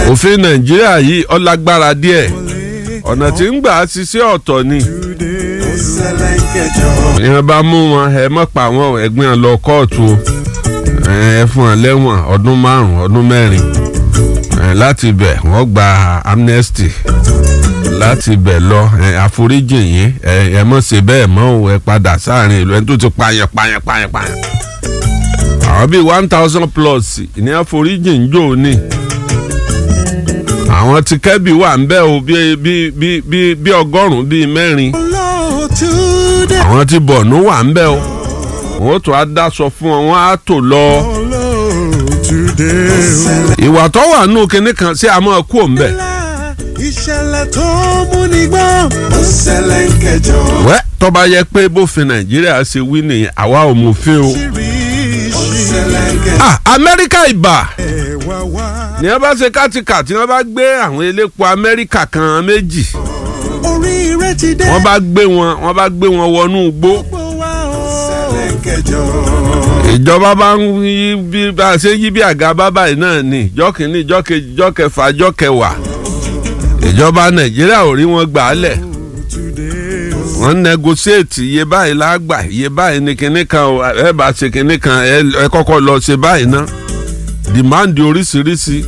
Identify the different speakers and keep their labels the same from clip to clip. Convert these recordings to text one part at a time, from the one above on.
Speaker 1: òfin nàìjíríà yìí ọlágbára díẹ̀ ọ̀nà tí ń gbà á ṣiṣẹ́ ọ̀tọ̀ ni ìyẹn bá mú wọn ẹ mọ̀ pa àwọn ẹ̀gbìn lọ kóòtù o ẹ fún wọn lẹ́wọ̀n ọdún márùn-ún ọdún mẹ́rin láti bẹ̀ wọ́n gba amnesty láti bẹ̀ lọ àforíjì yín ẹ mọ̀ ṣe bẹ́ẹ̀ mọ́ o ẹ padà sáàrin ìlú ẹni tó ti pààyàn pààyàn pààyàn pààyàn àwọn bíi one thousand plus ní àforíjì ń jò ní àwọn tí kẹ́bì wà ń bẹ́ o bíi bíi bíi bíi ọgọ́rùn-ún bíi mẹ́rin àwọn tí bọ̀nú wà ń bẹ́ o wọ́n tó a dáṣọ fún wọn wọ́n á tò lọ. ìwà tó wà nù kinní kan sí àmọ́ kú òun bẹ̀.
Speaker 2: ìṣẹ̀lẹ̀ tó mú ní gbọ́. ó ṣẹlẹ̀ ń kẹjọ.
Speaker 1: wẹ́ tó bá yẹ pé bófin nàìjíríà ṣe wí nìyẹn àwa ò mú fẹ́ o.
Speaker 2: ó ṣẹlẹ̀ ń kẹjọ.
Speaker 1: ah amẹ́ríkà ìbà
Speaker 2: ẹ wá wá.
Speaker 1: ní wọ́n bá ṣe kátìkà tí wọ́n bá gbé àwọn elépo amẹ́ríkà kan méjì
Speaker 2: oríire ti dé.
Speaker 1: wọ́n bá gbé wọn wọ́n bá gbé wọn wọnú igbó
Speaker 2: gbogbo wa o. ó ṣẹlẹ̀ ń kẹjọ.
Speaker 1: ìjọba bá ń yí bí bá a ṣe yí bí àga bábà yìí náà ni ìjọ kìíní ìjọ kejì ìjọ kẹfà ìjọ kẹwàá ìjọba nàìjíríà ò rí wọn gbà á lẹ̀ wọ́n negotiate iye báyìí lágbà iye báyìí ní kinní kan o ẹ bá ṣe kinní kan ẹ ẹ kọ́kọ́ lọ ṣe báyìí ná demand oríṣiríṣi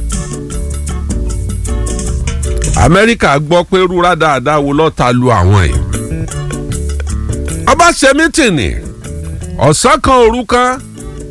Speaker 1: amẹ́ríkà gbọ́ pé rúra dáadáa wo lọ́ọ́ ta lu àwọn yìí ọba ṣe mítìnì ọ̀sán kan òru kan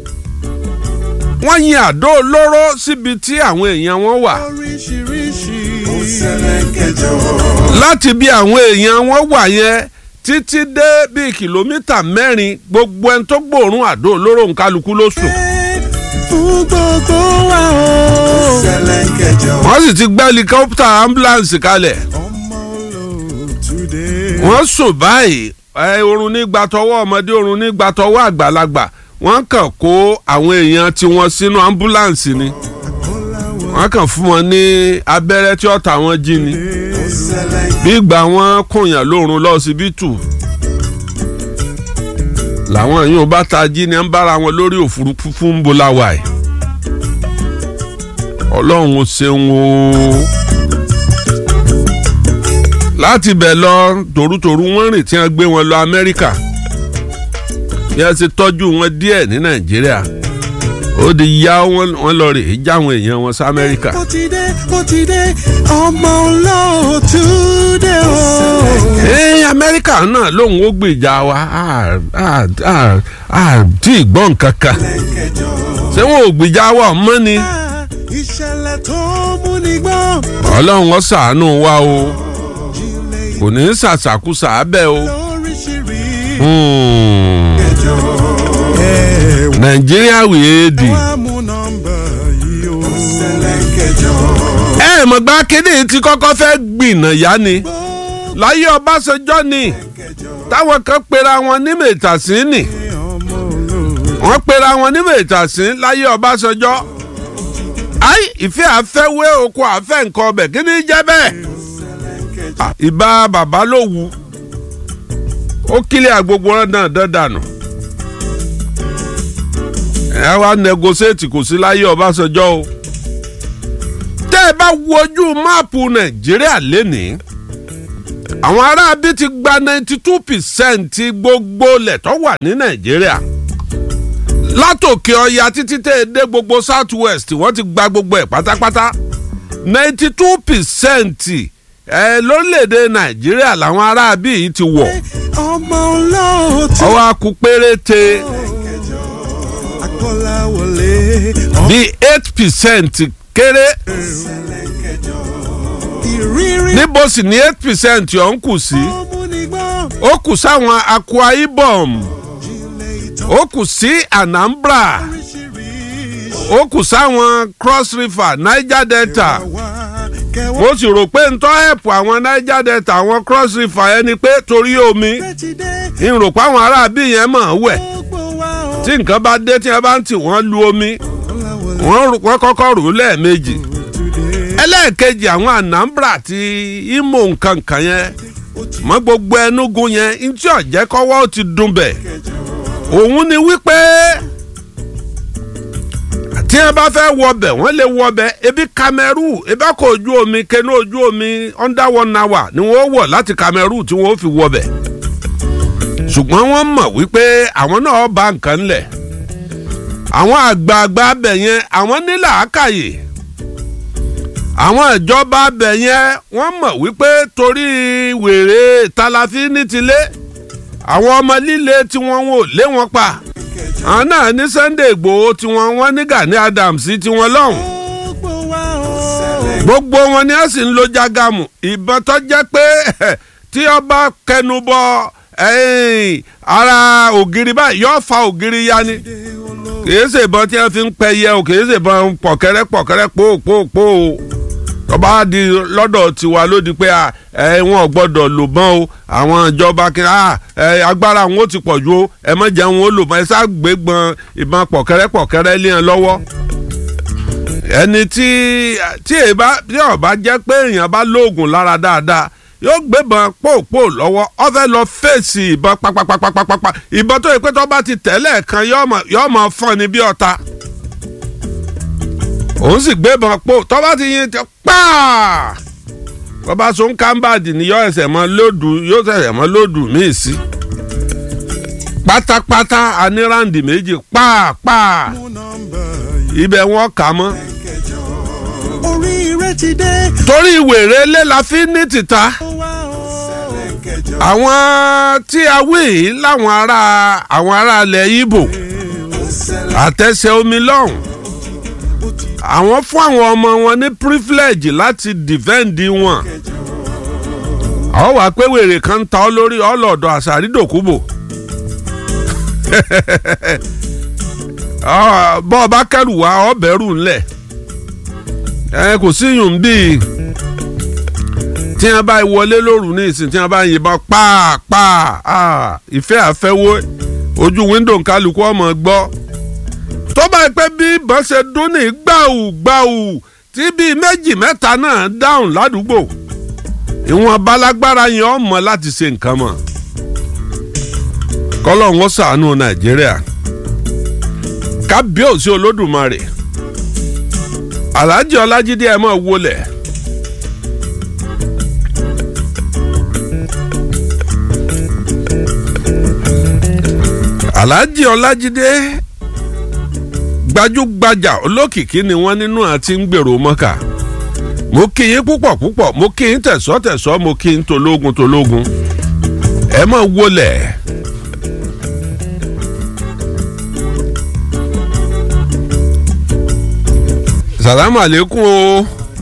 Speaker 1: wọ́n yin àdó olóró síbi tí àwọn èèyàn wọn wà
Speaker 2: oríṣiríṣi. ó ṣẹlẹ̀ ń kẹjọ.
Speaker 1: láti bí àwọn èèyàn wọn wà yẹn títí dé bíi kìlómítà mẹ́rin gbogbo ẹni tó gbòòrùn àdó olóró nkálukú ló sùn.
Speaker 2: fún gbogbo wa o. ó ṣẹlẹ̀ ń kẹjọ.
Speaker 1: wọ́n sì ti gbé helicopter ambulance kalẹ̀
Speaker 2: ọmọ olóòtúndé.
Speaker 1: wọ́n sùn báyìí ẹ oorun nígbà tọwọ́ ọmọdé oorun nígbà tọwọ́ àgbàlagbà wọ́n kàn kó àwọn èèyàn tiwọn sínú ambulance ni wọ́n kàn fún wọn ní abẹ́rẹ́ tí ọ̀tá wọn jí ni
Speaker 2: ó ṣẹlẹ̀ ń
Speaker 1: bí ìgbà wọn kùnyàn lóorun lọ́sibítù làwọn yìí ò bá ta jí ni ń bára wọn lórí òfurufú fún bolawa ẹ̀ ọlọ́run ó ṣeun o láti bẹ̀ lọ tòrútòrú wọ́n rìn tí wọ́n gbé wọn lọ amẹ́ríkà bí wọ́n ṣe tọ́jú wọn díẹ̀ ní nàìjíríà ó di yá wọn wọn lọ rè é jáwọn èèyàn wọn sí amẹ́ríkà.
Speaker 2: ó ti dé ó ti dé ọmọ olóòtúndé o.
Speaker 1: ee amẹ́ríkà náà lòun ó gbèjà wa á- á- á- á tí ì gbọ́ nǹkan kan ṣé wọn ò gbèjà wa ọmọ ni
Speaker 2: ìṣẹ̀lẹ̀ tó mú ní gbọ́.
Speaker 1: ọlọ́run ó ṣàánú wa o kò ní í ṣàṣàkúṣà abẹ́ o.
Speaker 2: lóríṣiríṣi.
Speaker 1: Hmm.
Speaker 2: ẹ
Speaker 1: nàìjíríà wèé dì.
Speaker 2: wá mú nọ́mbà yìí o. ṣẹlẹ̀ kẹjọ.
Speaker 1: ẹ mọ̀ gbá kéde tí kọ́kọ́ fẹ́ gbìnà yá ni láyé ọbásanjọ́ ni táwọn kan pera wọn ní mẹ́tàsín ni
Speaker 2: ọmọ olóòtú.
Speaker 1: wọ́n pera wọn ní mẹ́tàsín láyé ọbásanjọ́ ayi ìfẹ́ àfẹ́wé oko àfẹ́ nǹkan ọbẹ̀ kí ni jẹ́ bẹ́ẹ̀ Ah, ìbá bàbá ló wu ó kílẹ̀ àgbogbo rẹ̀ náà dandanù ẹ wá negotiate kò sí láyé ọbásanjọ́ o tẹ́ ẹ bá wo ojú máàpù nàìjíríà lénìí àwọn aráabí ti gba ninety two percent gbogbo ilẹ̀ tó wà ní nàìjíríà látòkè ọya títí tẹ́ ẹ dé gbogbo south west wọ́n ti gba gbogbo ẹ̀ pátápátá ninety two percent ẹ lórílẹ̀‐èdè nàìjíríà làwọn aráabí yìí ti wọ̀
Speaker 2: ọmọ olóòtú.
Speaker 1: ọwọ́ akú péréte
Speaker 2: akọ́láwọlé.
Speaker 1: bíi eight percent kéré
Speaker 2: ìrírí.
Speaker 1: níbo sì ní eight percent ọ̀hún kù sí
Speaker 2: tó mú ní gbọ́.
Speaker 1: ó kù sáwọn akwa ibom
Speaker 2: ilé ìtàn.
Speaker 1: ó kù sí anambra
Speaker 2: oríṣiríṣi.
Speaker 1: ó kù sáwọn cross river niger delta
Speaker 2: wá kẹwàá.
Speaker 1: mo sì rò pé ntọ́ ẹ̀pù àwọn niger delta àwọn cross river ẹni pé torí omi
Speaker 2: ti dé.
Speaker 1: ń rò pé àwọn aráabí yẹn mọ̀ ọ́ wẹ̀
Speaker 2: gbogbo wa o.
Speaker 1: tí nǹkan bá dé tí wọ́n bá ń tì wọ́n lu omi
Speaker 2: akọ́láwọlé.
Speaker 1: wọ́n rò- wọ́n kọ́kọ́ rò ó lẹ́ẹ̀mejì
Speaker 2: today.
Speaker 1: ẹlẹ́ẹ̀kejì àwọn anambra àti imo nǹkan kan yẹn mọ gbogbo ẹnugun yẹn ntí ọ̀jẹ́ kọ́wọ́ ó ti dùn bẹ̀ òun ni wípé tí wọn bá fẹ́ wọbẹ̀ wọ́n lè wọbẹ̀ ebi Cameroon ebi ọkọ̀ ojú omi kẹnu ojú omi under one hour ni wọ́n wọ̀ láti Cameroon tí wọ́n fi wọbẹ̀ ṣùgbọ́n wọ́n mọ̀ wípé àwọn náà bá nǹkan lẹ̀ àwọn àgbààgbà abẹ yẹn àwọn ní làákàyè àwọn ìjọba abẹ yẹn wọ́n mọ̀ wípé torí wèrè talafi ní tilé àwọn ọmọ líle tí wọ́n ò lé wọn pa àwọn náà ní Sunday Ìgbòho tí wọ́n wọ́n ní Gani Adams tí wọ́n lọ́hùn
Speaker 2: gbogbo wa o.
Speaker 1: gbogbo wọn ni ẹ sì ń lo jágàmù ìbọn tó jẹ́ pé tí ọba kẹnubọ ẹ̀yìn ara ògiri báyìí yóò fa ògiri ya ni kìí ṣe ìbọn tí wọ́n fi ń pẹ yẹ o kìí ṣe ìbọn pọ̀kẹ́rẹ́ pọ̀kẹ́rẹ́ pòpòpò o tọ́ba di lọ́dọ̀ tiwa ló di pé ẹ wọn ò gbọ́dọ̀ lò mọ́ o àwọn ìjọba kiri ẹ agbára wọn ó ti pọ̀ ju o ẹ má jẹ́ wọn ó lò mọ́ ẹ sá gbégbọn ìbọn pọ̀kẹ́rẹ́ pọ̀kẹ́rẹ́ lé wọn lọ́wọ́ ẹni tí tí èèbá tí ọba jẹ́ pé èèyàn bá lóògùn lára dáadáa yóò gbébọn pòpò lọ́wọ́ ó fẹ́ lọ fèsì ìbọn papapapapapa ìbọn tó yẹ pé tó bá ti tẹ̀lé kan yóò mọ̀ fọ́n ni bí ọ̀tá òun sì gbébọn pò tó bá ti yin ti pàà tó bá so ń kámbàdì ni yóò ẹsẹ̀ mọ́ lódù yóò ẹsẹ̀ mọ́ lódù míì sí pátápátá aníráǹdì méjì pàápàá
Speaker 2: mú nọ́mbà yìí
Speaker 1: ibẹ̀ wọn kà mọ́
Speaker 2: kẹjọ. oríire ti dé.
Speaker 1: torí wèrè ilé la fi ní tìta
Speaker 2: wá o. ṣẹlẹ̀ kẹjọ.
Speaker 1: àwọn tí a wí yìí láwọn ará àwọn ará ilẹ̀ Ìgbò
Speaker 2: ṣẹlẹ̀
Speaker 1: àtẹ̀sẹ̀ omi lọ́hùn àwọn fún àwọn ọmọ wọn ní privilege láti defend wọn àwọn wàá pé wèrè kan ta ọ lórí ọlọ́dọ̀ àṣàrídòkúbò bọ́ ọ bá kẹ́rù wá ọ bẹ̀rù ńlẹ̀ ẹ kò sí yùn bíi tí wọn bá wọlé lóru ní ìsìn tí wọn bá yìnbọn pàápàá ìfẹ́ àfẹ́wọ́ ojú wíńdò kálukú ọmọ gbọ́ tó bá yẹ pé bí ìbọn ṣe dún ní gbàù gbàù tí bíi méjì mẹ́ta náà dáhùn ládùúgbò ìwọ̀n balagbára yẹn ọmọ láti ṣe nǹkan mọ̀ kọ́lọ̀ wọn ṣàánú nàìjíríà kábíyèsí olódùmarè alhaji ọlájídé ẹ mọ̀ wọlé. alhaji ọlájídé gbajúgbajà olókìkí ni wọ́n nínú àti ń gbèrò mọ́kà mo kí yín púpọ̀ púpọ̀ mo kí yín tẹ̀sọ́ tẹ̀sọ́ mo kí yín tológun tológun ẹ mọ̀ wọlé. salamu aleykum o.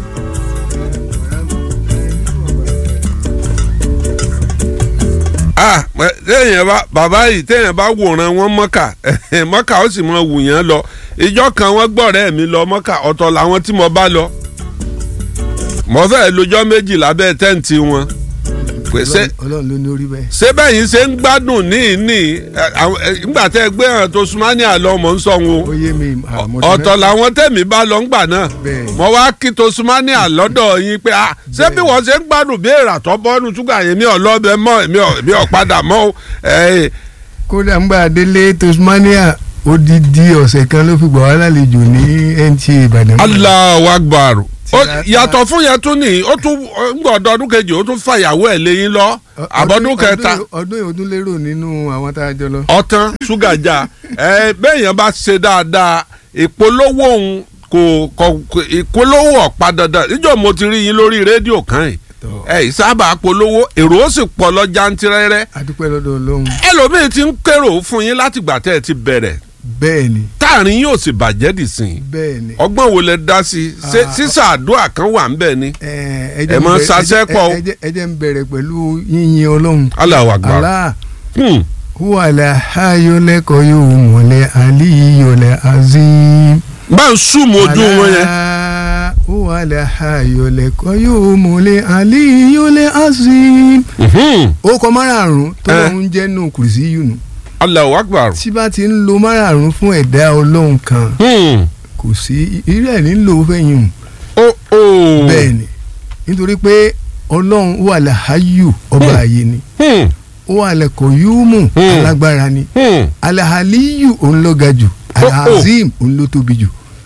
Speaker 1: ah téèyàn bá bàbá yìí téèyàn bá wòran wọn mọ́kà mọ́kà ó sì mọ wù yẹn lọ ìjọ kan wọ́n gbọ́rẹ́ mi lọ mọ́kà ọ̀tọ̀ làwọn tí mo bá lọ mo fẹ́ lọ́jọ́ méjì lábẹ́ tẹ́ǹtì wọn pèsè
Speaker 3: ọlọ́run ló ní orí bẹ́ẹ̀.
Speaker 1: ṣé bẹ́yìn ṣe ń gbádùn ní ní nígbà tẹ́ ẹ gbé hàn tó súnmọ́ ní àlọ́ mọ̀ ń sọ wọn
Speaker 3: ó yé mi àmọ́
Speaker 1: ọ̀tọ̀ làwọn tẹ̀mí bá lọ ńgbà náà
Speaker 3: Bẹ́ẹ̀.
Speaker 1: mo wá kí tó súnmọ́ ní àlọ́dọ̀ yín pé ah ṣé bí wọ́n ṣe ń gbádùn bí èrà tó bọ́nu túgà yẹn mi ò lọ́bẹ mọ́ èmi ò èmi ò padà mọ́ o ẹ̀
Speaker 3: kódà ń gbà délé Tasmania odidi ọ̀sẹ̀ kan ló fi gbà wá lálejò ní NTA Ìbàdàn.
Speaker 1: Allahu Akbar Ó-
Speaker 3: Tí a-
Speaker 1: yàtọ̀ fún yẹn tún ní ó tún ń gbọ́ ọdún ọdún kejì ó tún fàyàwó ẹ̀ lẹ́yìn lọ
Speaker 3: Ọ-
Speaker 1: àbọ̀dún
Speaker 3: ọdún-
Speaker 1: kẹta
Speaker 3: ọdún- ọdún yìí ọdún lérò nínú àwọn tá a jọ lọ.
Speaker 1: ọtán ṣúgà já ẹ bẹ́ẹ̀yàn bá ṣe dáadáa ìpolówó òun kò kò kò- ìpolówó ọ̀pá dandan níjọ́ mo ti rí yín lórí rédíò kan yìí
Speaker 3: Tọ́.
Speaker 1: ẹ ìsábà polówó èrò ó sì pọ̀ lọ jantirẹ́rẹ́
Speaker 3: adúpẹ́ lọ́dọ̀ ọlọ́run
Speaker 1: ẹlòmíín ti ń kérò fún yín látìgbà tẹ́ ẹ ti bẹ̀rẹ̀
Speaker 3: bẹ́ẹ̀ ni
Speaker 1: táàrin yóò sì bàjẹ́ dì sí i
Speaker 3: bẹ́ẹ̀ ni.
Speaker 1: ọgbọ́n wo lẹ dá sí i ṣé
Speaker 3: Ah,
Speaker 1: sísà àdúrà kan wà ń bẹ̀ ni
Speaker 3: ẹ
Speaker 1: ẹ mọ sasẹ́ pọ̀ o.
Speaker 3: ẹ jẹ́ ń bẹ̀rẹ̀ pẹ̀lú yíyin ọlọ́run.
Speaker 1: Allahu Akbar
Speaker 3: Allah
Speaker 1: Hmm.
Speaker 3: wàlẹ̀ ayọ̀lẹ́kọ̀ yóò mọ̀lẹ́ aliyọ̀lẹ́ azim.
Speaker 1: bá ń súnmọ́ ojú wọn yẹn
Speaker 3: wàlẹ̀ ayọ̀lẹ́kọ̀ yóò mọ̀lẹ́ aliyọ̀lẹ́ azim.
Speaker 1: Mhm.
Speaker 3: ó kọ márààrún tó
Speaker 1: Eh.
Speaker 3: ń jẹ́ nù kùrìsì yìí nù.
Speaker 1: Allahu Akbar
Speaker 3: tí bá ti ń lo márààrún fún ẹ̀dá ọlọ́run kan
Speaker 1: Hmm.
Speaker 3: kò sí irú ẹ̀ nílò fẹ́yìn
Speaker 1: ó ó
Speaker 3: bẹ́ẹ̀ ni nítorí pé ọlọ́run wà láàyò ọba
Speaker 1: Hmm.
Speaker 3: ààyè ni
Speaker 1: Hmm.
Speaker 3: ó wà lẹ́kọ̀ọ́ yúùmù
Speaker 1: Hmm.
Speaker 3: alágbára ni
Speaker 1: Hmm.
Speaker 3: alahaliyu òun ló ga jù
Speaker 1: Oh, oh.
Speaker 3: alahazim òun ló tóbi jù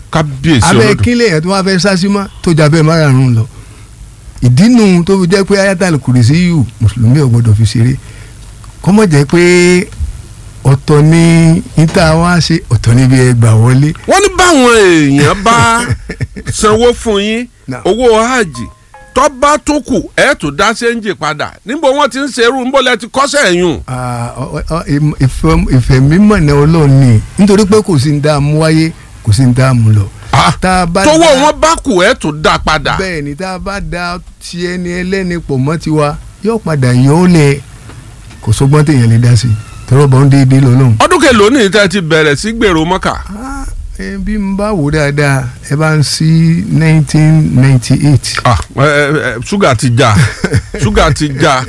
Speaker 1: kábíyèsí
Speaker 3: abẹ́
Speaker 1: olódò
Speaker 3: kílẹ̀ yẹn tó wá fẹ́ sásímọ́ tó jà bẹ́ẹ̀ márùn-ún lọ ìdínú tó fi jẹ́ pé ayatal kùrìsí yù mùsùlùmí ò gbọ́dọ̀ fi ṣeré kọ́mọ̀ jẹ́ pé ọ̀tọ̀ ni níta wá ṣe ọ̀tọ̀ níbi ẹgbà wọlé
Speaker 1: wọ́n ní báwọn èèyàn bá sanwó fún yín
Speaker 3: Now.
Speaker 1: owó hajj tó bá tó kù ẹ̀ tó dá séńjì padà níbo wọ́n ti ń ṣerú níbo lẹ ti kọ́sẹ̀ ẹ̀yùn.
Speaker 3: Ah, ọ- ọ- ìm- ìfẹ́ ìfẹ́ mímọ̀ ní ọlọ́run ni nítorí pé kò sí ní dààmú wáyé kò sí ní dààmú lọ. tá a bá
Speaker 1: tówó
Speaker 3: dá-
Speaker 1: wọn bá kù ẹ̀ tó dá padà.
Speaker 3: bẹ́ẹ̀ ni tá a bá da ti ẹni ẹlẹ́ni pọ̀ mọ́ tiwa yóò padà yọ ọ́ lẹ̀ kò sọ́gbọ́n téèyàn lè dá sí i tọrọ bọ́ ń déédéé lọ́lọ́run.
Speaker 1: ọdún kẹlòó ní ìtẹ́ ti bẹ̀rẹ̀ sí gbèrò mọ́kà.
Speaker 3: Ah, ẹ bí n bá wò dáadáa ẹ bá ń sí nineteen ninety eight
Speaker 1: Ah, ẹ, ẹ, ẹ, ṣúgà ti já ṣúgà ti já.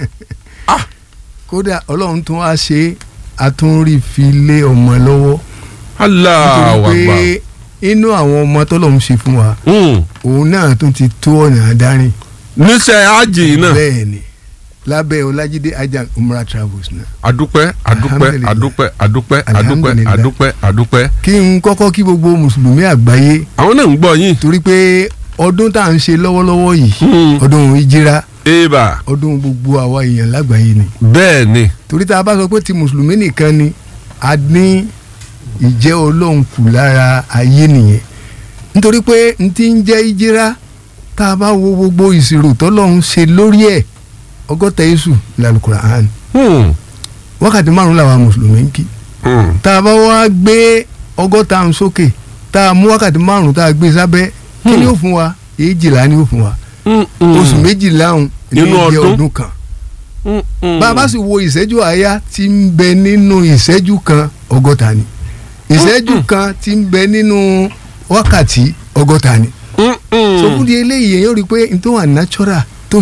Speaker 3: kódà ọlọ́run tún wá ṣe àtúnrí fi lé ọmọ lọ́wọ́
Speaker 1: Allahu
Speaker 3: nítorí
Speaker 1: Akbar.
Speaker 3: pé inú àwọn ọmọ tọ́lọ́run ṣe fún wa
Speaker 1: Mm.
Speaker 3: òun náà tún ti tó ọ̀nà àdárin
Speaker 1: níṣẹ́ hajj náà
Speaker 3: bẹ́ẹ̀ ni lábẹ́ ọlájídé ajá umrah travels náà.
Speaker 1: adúpẹ́ adúpẹ́
Speaker 3: Alhamdulillah.
Speaker 1: adúpẹ́ adúpẹ́ adúpẹ́
Speaker 3: Alhamdulillah.
Speaker 1: adúpẹ́ adúpẹ́.
Speaker 3: kí n kọ́kọ́ kí gbogbo mùsùlùmí àgbáyé
Speaker 1: àwọn náà ń gbọ́ yín.
Speaker 3: torí pé ọdún tá à ń ṣe lọ́wọ́lọ́wọ́ yìí
Speaker 1: Mm.
Speaker 3: ọdún ìjírá
Speaker 1: eba
Speaker 3: ọdún gbogbo àwa èèyàn lágbàáyé ni
Speaker 1: bẹ́ẹ̀ ni
Speaker 3: torí tá a bá sọ pé ti mùsùlùmí nìkan ni a ní ìjẹ́ ọlọ́run kù lára ayé nìyẹn nítorí pé n ti ń jẹ́ ìjírá tá a bá wo gbogbo ìṣirò tọ́lọ́run ṣe lórí ẹ̀ ọgọ́ta yéṣù lálùkùránì
Speaker 1: Hmm.
Speaker 3: wákàtí márùn làwọn mùsùlùmí ń kí
Speaker 1: Hmm.
Speaker 3: tá a bá wá gbé ọgọ́ta ń sókè tá a mú wákàtí márùn tá a gbé sábẹ́ kí ni ó fún wa èjìlá ni ó fún wa
Speaker 1: Hmm. Hmm.
Speaker 3: oṣù méjìlá ọ̀hún ní
Speaker 1: Nínú
Speaker 3: jẹ́
Speaker 1: ọdún?
Speaker 3: ọdún kan
Speaker 1: Hmm. Hmm.
Speaker 3: bá a bá sì wo ìṣẹ́jú àáyá tí ń bẹ nínú ìṣẹ́jú kan ọgọ́ta ni ìṣẹ́jú kan tí ń bẹ nínú wákàtí ọgọ́ta ni
Speaker 1: Hmm. Hmm.
Speaker 3: so fún di eléyìí èèyàn rí i pé n tó wà natural tó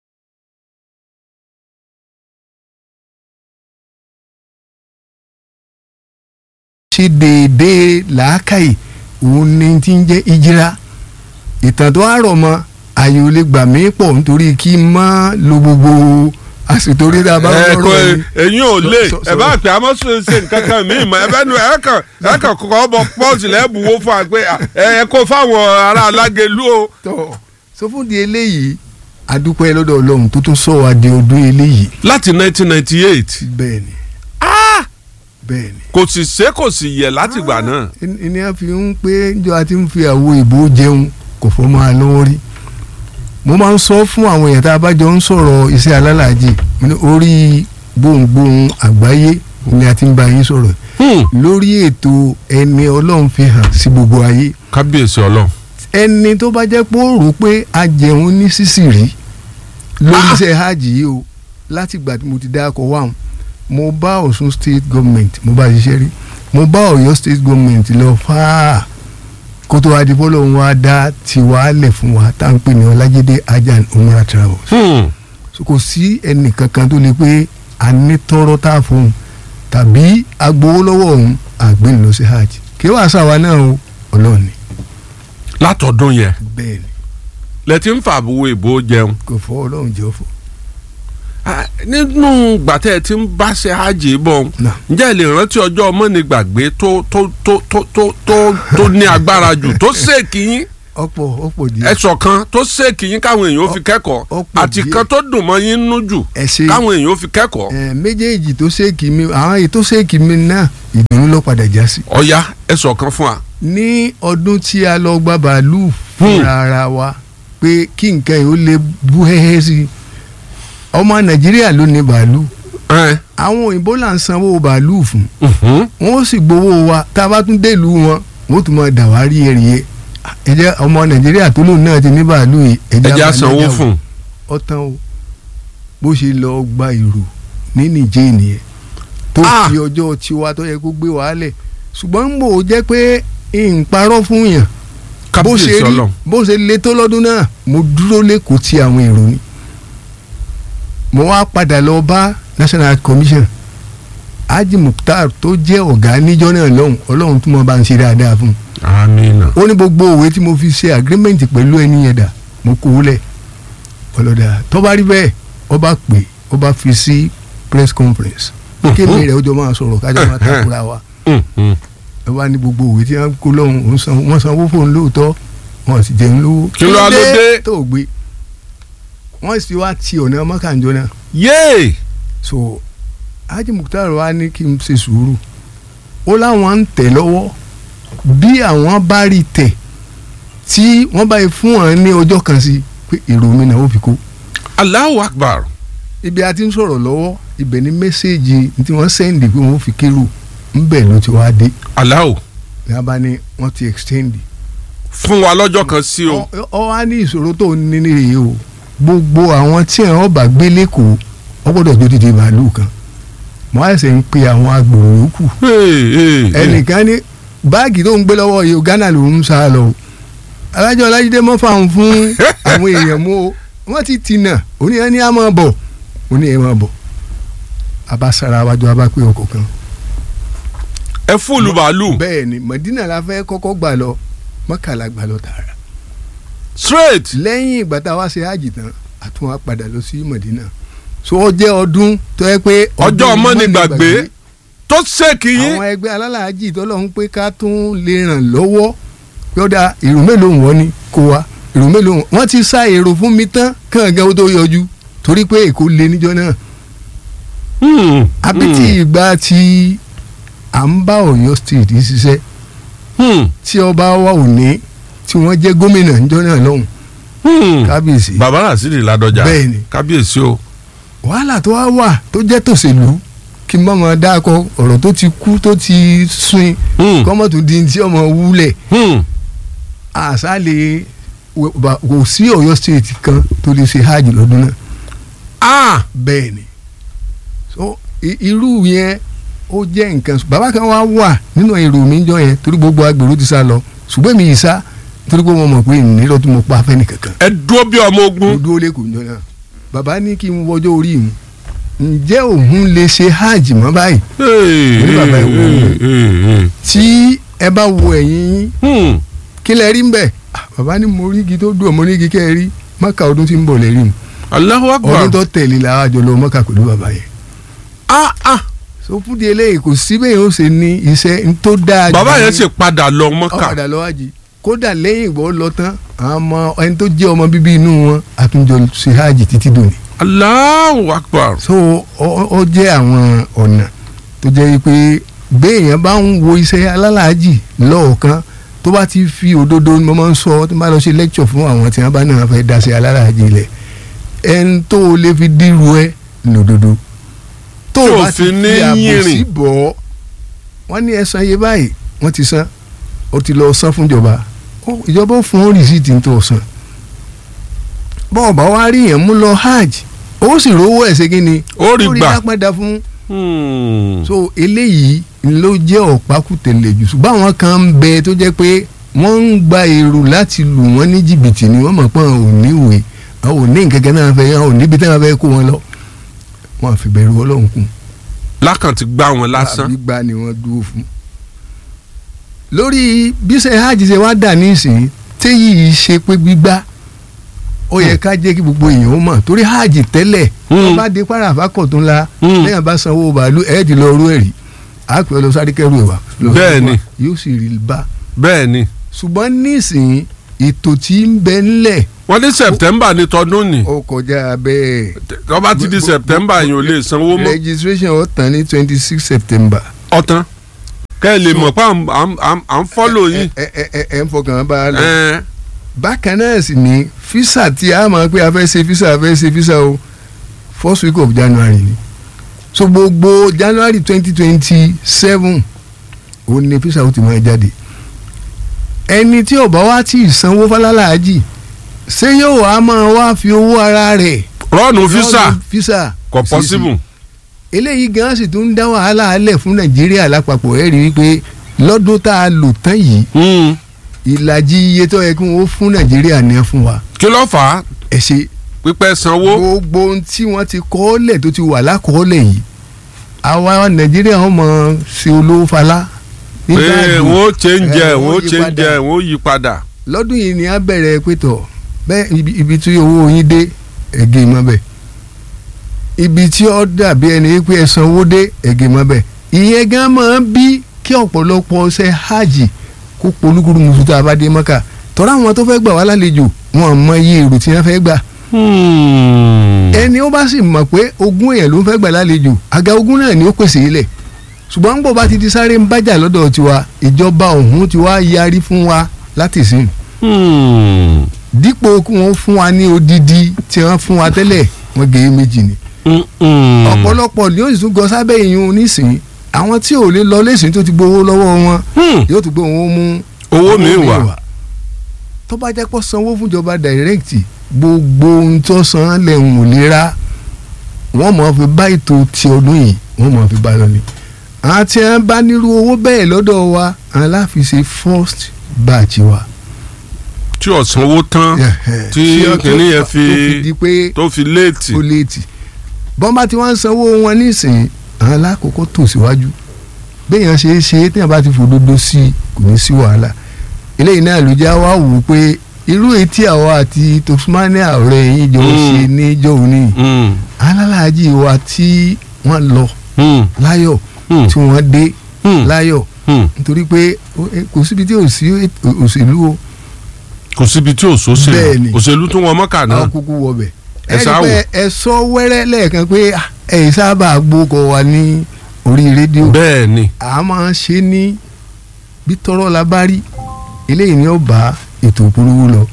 Speaker 3: ṣe déédéé làákàyè òun ni ti ń jẹ́ ìjìrá ìtàn tó wá rọ̀ mọ́ ààyè ò lè gbà mí pọ̀ nítorí kí n má lo gbogbo àsìkò rí tá a bá
Speaker 1: ẹ
Speaker 3: ń
Speaker 1: kò
Speaker 3: rọ̀ ni.
Speaker 1: ẹ̀yin ò lè
Speaker 3: So- so-
Speaker 1: ẹ bá pè àmọ́ sọ ṣe nǹkan kan mí mọ́ ẹ bẹ́ẹ̀ nu ẹ kàn ẹ kàn kọ́ bọ pọ́ọ̀sì lẹ́bùwó fún wa pé ẹ ẹ kó fáwọn ará alágẹlú o.
Speaker 3: tọ́ so fún di eléyìí adúpẹ́ lọ́dọ̀ ọlọ́run tó tún sọ wá di ọdún eléyìí
Speaker 1: láti 1998
Speaker 3: bẹ́ẹ̀ ni bẹ́ẹ̀ ni
Speaker 1: kò sì ṣe kò sì yẹ látìgbà náà.
Speaker 3: ẹni a fi ń pé njọ àti ń fi àwo ìbò jẹun kò fọ́ máa lọ́wọ́ rí mo máa ń sọ fún àwọn èèyàn tá a bá jọ ń sọ̀rọ̀ iṣẹ́ alálàájì mo ní orí gbohùngbohùn àgbáyé ni a ti ń bá yín sọ̀rọ̀
Speaker 1: Hmm.
Speaker 3: lórí ètò ẹni ọlọ́run fi hàn sí gbogbo ayé
Speaker 1: kábíyèsí ọlọ́run.
Speaker 3: ẹni tó bá jẹ́ pé ó rò pé a jẹun ní sísì rí lórí iṣẹ́ hajj yìí o láti ìgbà tí mo ti dáko wáhùn mo bá Ọ̀ṣun state government mo bá ṣiṣẹ́ rí mo bá Ọ̀yọ́ state government lọ fáà kó tó wá di bọ́lọ̀ ń wá dá tiwa lẹ̀ fún wa tá à ń pè ní Ọlájídé Ajan Umrah Travels
Speaker 1: Hmm.
Speaker 3: so kò sí ẹnì kankan tó lè pé a ní tọrọ tá a fún un tàbí agbowó lọ́wọ́ òun àgbẹ̀ lọ sí hajj kí wàá sàwa náà o Ọlọ́run ni
Speaker 1: látọdún yẹn
Speaker 3: bẹ́ẹ̀ ni
Speaker 1: lẹ ti ń fàbùwò ìbò jẹun.
Speaker 3: kò fọ́ Ọlọ́run jẹ́ ọ̀fọ̀.
Speaker 1: Ah, nínú gbàtẹ́ tí ń bá ṣe hajj bọ̀
Speaker 3: Náà.
Speaker 1: ǹjẹ́ ẹ lè rántí ọjọ́ mọ́nìgbàgbé tó tó tó tó tó tó tó ní agbára jù tó ṣèkì yín
Speaker 3: ọ̀pọ̀ ọ̀pọ̀ díẹ̀
Speaker 1: ẹ̀sọ̀ kan tó ṣèkì yín káwọn èèyàn ó fi kẹ́kọ̀ọ́
Speaker 3: ọ̀pọ̀
Speaker 1: àti
Speaker 3: díẹ̀.
Speaker 1: kan tó dùn mọ́ yín nú jù
Speaker 3: ẹ ṣe
Speaker 1: káwọn èèyàn ó fi kẹ́kọ̀ọ́
Speaker 3: ẹ méjèèjì tó ṣèkì mi àwọn èyí tó ṣèkì mi náà ìdùnnú ló padà já sí.
Speaker 1: ọ̀ya ẹ̀sọ̀ kan fún wa.
Speaker 3: ní ọdún tí a lọ gba bàálù
Speaker 1: Hmm.
Speaker 3: fúnra ara wa pé kí nǹkan yìí ó lè bú hẹ́hẹ́ sí i ọmọ nàìjíríà ló ní bàálù
Speaker 1: Ẹ,
Speaker 3: àwọn òyìnbó là ń sanwó bàálù fún
Speaker 1: mhm.
Speaker 3: wọn ó sì gbowó wa tá a bá tún délùú wọn wọn ó tún máa dàwárí ẹ̀rìyẹ ẹ jẹ́ ọmọ nàìjíríà tó lóun náà ti ní bàálù yìí ẹ
Speaker 1: ẹ
Speaker 3: jẹ́
Speaker 1: jẹ́
Speaker 3: á máa
Speaker 1: àsanwó
Speaker 3: nájà wò.
Speaker 1: fún un.
Speaker 3: ọtán o bó ṣe lọ gba ìrò ní nìjẹ́ nìyẹn tó
Speaker 1: Ah!
Speaker 3: fi ọjọ́ tiwa tó yẹ kó gbé wàhálẹ̀ ṣùgbọ́n ń bò ó jẹ́ pé n parọ́ fún yàn bó ṣe
Speaker 1: kábíyèsí
Speaker 3: rí
Speaker 1: ọlọ́run.
Speaker 3: bó ṣe le tó lọ́dún náà mo dúró lẹ́kọ̀ọ́ ti àwọn èrò ni mo wá padà lọ bá national commission Haji Mukhtar tó jẹ́ ọ̀gá níjọ́ náà lọ́hùn ọlọ́run tó mọ̀ bá ń ṣe dáadáa fún un
Speaker 1: amina.
Speaker 3: ó ní gbogbo òwe tí mo fi ṣe agreement pẹ̀lú ẹni yẹn dà mo kó o lẹ̀ ọlọ́dà tó bá rí bẹ́ẹ̀ ó bá pè ó bá fi sí press conference kémi rẹ̀ ó jọ máa sọ̀rọ̀ kájọ máa takura wa
Speaker 1: Hmm, hmm.
Speaker 3: ẹ wá ní gbogbo òwe tí wọ́n kó lọ́hùn òun san wọ́n sanwó fóun lóòótọ́ wọ́n sì jẹun lówó.
Speaker 1: Kí ló wá ló dé?
Speaker 3: tó o gbé wọ́n sì wá ti ọ̀nà mọ́kànjọ́ náà
Speaker 1: yéè
Speaker 3: so Haji Mukhtar wa ní kí n ṣe sùúrù ó láwọn ń tẹ̀ lọ́wọ́ bí àwọn bá rí tẹ̀ tí wọ́n bá yẹ fún wọn ní ọjọ́ kan sí pé èrò mi náà ó fi kó
Speaker 1: Allahu Akbar
Speaker 3: ibi a ti ń sọ̀rọ̀ lọ́wọ́ ibẹ̀ ni mẹ́sẹ̀gì tí wọ́n sẹ́ndì pé wọ́n fi kérò ńbẹ̀ ló ti wá dé
Speaker 1: Allahu
Speaker 3: ní a bá ní wọ́n ti extend
Speaker 1: fún wa lọ́jọ́ kan sí o
Speaker 3: ọ ọ wá ní ìṣòro tó ní nìyí o gbogbo àwọn tí àwọn bá gbé lẹ́kọ̀ọ́ wọ́n gbọ́dọ̀ jó dìde màálù kan mo á ṣe ń pe àwọn agbèrò yòókù
Speaker 1: Hey, hey, hey.
Speaker 3: ẹnìkan ní báàgì tó ń gbé lọ́wọ́ yìí o Ghana ló ń sá lọ o alájọ ọlájídé mọ́ fáwọn fún àwọn èèyàn mú o wọ́n ti tìǹà oníyẹn ní a máa bọ̀ oníyẹn máa bọ̀ abasara wájú abápé ọkọ̀ kan
Speaker 1: ẹ fúlù bàálù
Speaker 3: bẹ́ẹ̀ ni Mọ̀dínà la fẹ́ kọ́kọ́ gbà lọ mọ́kànlá gbà lọ tààrà
Speaker 1: straight
Speaker 3: lẹ́yìn ìgbà tá a wá ṣe hajj tán a tún wá padà lọ sí Mọ̀dínà so ó jẹ́ ọdún tó yẹ pé
Speaker 1: ọjọ́
Speaker 3: ọdún
Speaker 1: mọ́nìgbàgbé tó ṣèkì yín
Speaker 3: àwọn ẹgbẹ́ alálàájì tó lọ́n pé ká tún lè ràn lọ́wọ́ yọ̀dà èrò mélòó wọn ni kó wa èrò mélòó wọn wọ́n ti sá èrò fún mi tán kànga ó tó yọjú torí pé èkó lé níjọ́ náà
Speaker 1: Hmm,
Speaker 3: àbí tí ìgbà tí à ń bá Ọ̀yọ́ state yìí ṣiṣẹ́
Speaker 1: hmm,
Speaker 3: tí ọba wa ò ní tí wọ́n jẹ́ gómìnà níjọ́ náà lọ́hùn
Speaker 1: hmm.
Speaker 3: kábíyèsí
Speaker 1: bàbá Rasidi Ládọjà
Speaker 3: Bẹ́ẹ̀ ni.
Speaker 1: kábíyèsí o
Speaker 3: wàhálà tó wá wà tó jẹ́ tòṣèlú kí n bá máa dáko ọ̀rọ̀ tó ti kú tó ti sun
Speaker 1: Hmm,
Speaker 3: kọ́mọ̀tò di ti ọmọ wúlẹ̀
Speaker 1: hmm.
Speaker 3: àṣà lè kò sí Ọ̀yọ́ state kan tó lè ṣe hajj lọ́dún náà
Speaker 1: ah
Speaker 3: bẹ́ẹ̀ ni so i- irú yẹn ó jẹ́ nǹkan bàbá kan wá wà nínú èrò mi jọ yẹn torí gbogbo agbèrò ti sá lọ ṣùgbọ́n mi yìí sá torí pé wọ́n mọ̀ pé ìnílò tí mo pa fẹ́ nìkankan
Speaker 1: ẹ dúró bí ọmọ
Speaker 3: mo
Speaker 1: ogun
Speaker 3: dúró lẹ́kọ̀ọ́ jọ náà bàbá ní kí n wọjọ́ orí mi ǹjẹ́ òun lè ṣe hajj mọ́ báyìí
Speaker 1: Hey,
Speaker 3: Oní bàbá
Speaker 1: hey,
Speaker 3: ẹ̀ wò ó.
Speaker 1: hey, hey.
Speaker 3: tí ẹ bá wo ẹ̀yìn yín
Speaker 1: Hmm,
Speaker 3: kí lẹ rí ń bẹ̀ Ah, bàbá ní mo rí igi tó dùn mo ní igi kẹ́ ẹ rí mọ́kà ọdún tí ń bọ̀ lẹ́rí mi
Speaker 1: Allahu Akbar
Speaker 3: ọdún tó tẹ̀lé la wá jọ lọ mọ́kà pẹ̀lú bàbá yẹn
Speaker 1: ah ah
Speaker 3: so fúdi eléyìí kò sí bẹ́ẹ̀ yóò ṣe ní iṣẹ́ tó dáa
Speaker 1: bàbá
Speaker 3: jù
Speaker 1: yẹn
Speaker 3: ní-
Speaker 1: sì padà lọ
Speaker 3: ó
Speaker 1: Mọ́kà
Speaker 3: padà lọ wájú kódà lẹ́yìn ìgbọ́ lọ tán àwọn ọmọ ẹni tó jẹ́ ọmọ bíbí inú wọn àtúnjọ ṣe hajj títí dòní
Speaker 1: Allahu Akbar
Speaker 3: so ó ó jẹ́ àwọn ọ̀nà tó jẹ́ pé béèyàn bá ń wo iṣẹ́ alálàájì lọ́ọ̀kan tó bá ti fi òdodo ni mo máa ń sọ tó bá lọ ṣe lecture fún àwọn tí wọ́n bá náà fẹ́ dá sí alálàájì lẹ̀ ẹni tó o lè fi dírú ẹ lòdodo tó
Speaker 1: Tí
Speaker 3: o
Speaker 1: ò
Speaker 3: bá ti
Speaker 1: fi ní
Speaker 3: fi àbòsí
Speaker 1: yìnrìn.
Speaker 3: bọ̀ ọ́ wọ́n ní ẹ̀san iye báyìí wọ́n ti san ó ti lọ san fún ìjọba Ó- ìjọba ó fún rìsíìtì tó o san bọ́ọ̀ bá wá rí yẹn mú lọ hajj ó sì rówó ẹ̀ ṣe kí ni
Speaker 1: ó rí gbà
Speaker 3: dá padà fún
Speaker 1: Hmm.
Speaker 3: so eléyìí ló jẹ́ ọ̀pákùtẹ̀lẹ̀ jù ṣùgbọ́n àwọn kan ń bẹ tó jẹ́ pé wọ́n ń gba èrò láti lù wọ́n ní jìbìtì ni wọ́n mọ̀ pé àwọn ò ní ìwé àwọn ò ní nkẹ́kẹ́ náà fẹ́ àwọn ò níbi tí wọ́n fẹ́ kó wọn lọ wọ́n àfi bẹ̀rù ọlọ́run kún
Speaker 1: lákàn ti gbá wọn lásán
Speaker 3: gbígbà ni wọ́n dúró fún. lórí bíṣẹ́ hajj ṣe wá dà nísìnyí téyì ṣe pé gbígbá ó yẹ ká jẹ́ kí gbogbo èèyàn ó mọ̀ torí hajj tẹ́lẹ̀
Speaker 1: Hmm.
Speaker 3: wọ́n bá dé para àfákọ̀ tó ńlá
Speaker 1: Hmm.
Speaker 3: lẹ́yìn bá sanwó bàálù ẹ̀ẹ́dì lọ rú ẹ̀rí àpè ọ lọ sáré kẹrù ẹ̀ wá. lọ
Speaker 1: Bẹ́ẹ̀
Speaker 3: sáré
Speaker 1: ni.
Speaker 3: wá, yóò sì rí bá
Speaker 1: bẹ́ẹ̀ ni
Speaker 3: ṣùgbọ́n nísìnyí ètò tí ń bẹ ńlẹ̀
Speaker 1: wọ́n ní September ní tọdún ni
Speaker 3: ó kọjá bẹ́ẹ̀
Speaker 1: tó bá ti di
Speaker 3: Gbogbo-
Speaker 1: September yìí ò lè sanwó mọ́
Speaker 3: registration ó tán ní twenty six September.
Speaker 1: ọ̀tán kẹ́ ẹ lè mọ̀ pé à ń- à ń- à ń- à ń fọ́lò yín
Speaker 3: ẹ ẹ ẹ ẹ ń fọkàn bá a lọ.
Speaker 1: Ẹ̀,
Speaker 3: bákan náà sì ni fisa tí a máa pé a fẹ́ ṣe fisa a fẹ́ ṣe fisa o first week of January ni so gbogbo January twenty twenty seven ó ní fisa ó ti máa jáde ẹni tí ò bá wá tí ì sanwó fálálàájì ṣé yóò wá máa wá fi owó ara rẹ̀
Speaker 1: rọ́ọ̀nù físà
Speaker 3: lọ́dún fisa
Speaker 1: kò
Speaker 3: sí, sí.
Speaker 1: possible
Speaker 3: eléyìí gan sì tún ń dá wàhálà alẹ̀ fún Nàìjíríà lápapọ̀ ẹ̀ rí i pé lọ́dún tá a lò tán yìí
Speaker 1: Hmm.
Speaker 3: ìlàjì iye tó yẹ kí wọ́n fún Nàìjíríà ní ẹ fún wa
Speaker 1: kí ló fà á
Speaker 3: ẹ ṣe
Speaker 1: pípẹ́ sanwó
Speaker 3: gbogbo ohun tí wọ́n ti kọ́ọ́lẹ̀ tó ti wà lákọ́ọ́lẹ̀ yìí àwa nàìjíríà wọn mọ̀ ṣe olówó falá
Speaker 1: pé
Speaker 3: nígbà
Speaker 1: wọ́n ó change ẹ̀
Speaker 3: ẹ̀,
Speaker 1: wọ́n ó
Speaker 3: wọ́n yí
Speaker 1: change
Speaker 3: padà.
Speaker 1: ẹ̀ wọ́n ó yí padà
Speaker 3: lọ́dún yìí ni a bẹ̀rẹ̀ pétọ̀ bẹ́ẹ̀ ibi, ibi tí owó yín dé ẹ̀gẹ́ mọ́ bẹ́ẹ̀ ibi tí ó dàbí ẹni pé ẹ sanwó dé ẹ̀gẹ́ mọ́ bẹ́ẹ̀ ìyẹn gan máa ń bí kí ọ̀pọ̀lọpọ̀ ṣe hajj kó polúkúrú musu tá a bá dé mọ́kà tọ́ra àwọn tó fẹ́ gbà wá lálejò wọn mọ iye èrò tí wọ́n fẹ́ gbà ẹni ó bá sì mọ̀ pé ogún èèyàn ló ń fẹ́ gbà lálejò àga ogún náà ni ó pèsè ilẹ̀ ṣùgbọ́n ń bọ̀ bá ti di sáré ń bájà lọ́dọ̀ tiwa ìjọba ọ̀hún ti wá yarí fún wa láti sìn dípò kí wọ́n fún wa ní odidi tí wọ́n fún wa tẹ́lẹ̀ wọ́n gé méjì ni ọ̀pọ̀lọpọ̀ ni ó sì tún gọ sábẹ́ ìyún nísìnyí àwọn tí ò lè lọ lẹ́sìn tó ti gbowó lọ́wọ́ wọn yóò tún gbé wọn mú
Speaker 1: owó mi wà
Speaker 3: tó bá jẹ́ pọ́ sanwó fúnjọba direct gbogbo ohun tó san lẹ́hùn ò lè ra wọ́n mọ̀ fi bá ètò ti ọdún yìí wọ́n mọ̀ fi bá lọ ni àwọn tí wọ́n bá nírú owó bẹ́ẹ̀ lọ́dọ̀ wa àwọn láfi ṣe first batch wa.
Speaker 1: tí ọ̀sánwó tán tí kìnìún yẹn fi
Speaker 3: fi
Speaker 1: tó fi léètì.
Speaker 3: ó léètì bọ́mbà tí wọ́n ń sanwó wọn nísìnyí àwọn alákòókò tò síwájú béèyàn ṣe é ṣe é téèyàn bá ti fòdodo sí i kò ní sí wàhálà eléyìí náà ló já wá wò ó pé irú etí àwa àti tosmania ọ̀rẹ́ yín jọ ṣe níjọ́ òní alálàájì wa tí wọ́n lọ láyọ̀ tí wọ́n dé láyọ̀ nítorí pé kò síbi tí ò sí òṣèlú o.
Speaker 1: kò síbi tí ò sóṣèlú òṣèlú tún wọn mọ́kà náà.
Speaker 3: àwọn kúkú wọbẹ̀
Speaker 1: ẹ sáà wò.
Speaker 3: ẹ sọ wẹ́rẹ́ lẹ́ẹ̀kan pé ẹ sábà gbókọ̀ wa ní orí rédíò.
Speaker 1: bẹ́ẹ̀ ni.
Speaker 3: a máa ń ṣe ní bí tọrọ la bá rí eléyìí ni ó bá ètò ìpolówó lọ.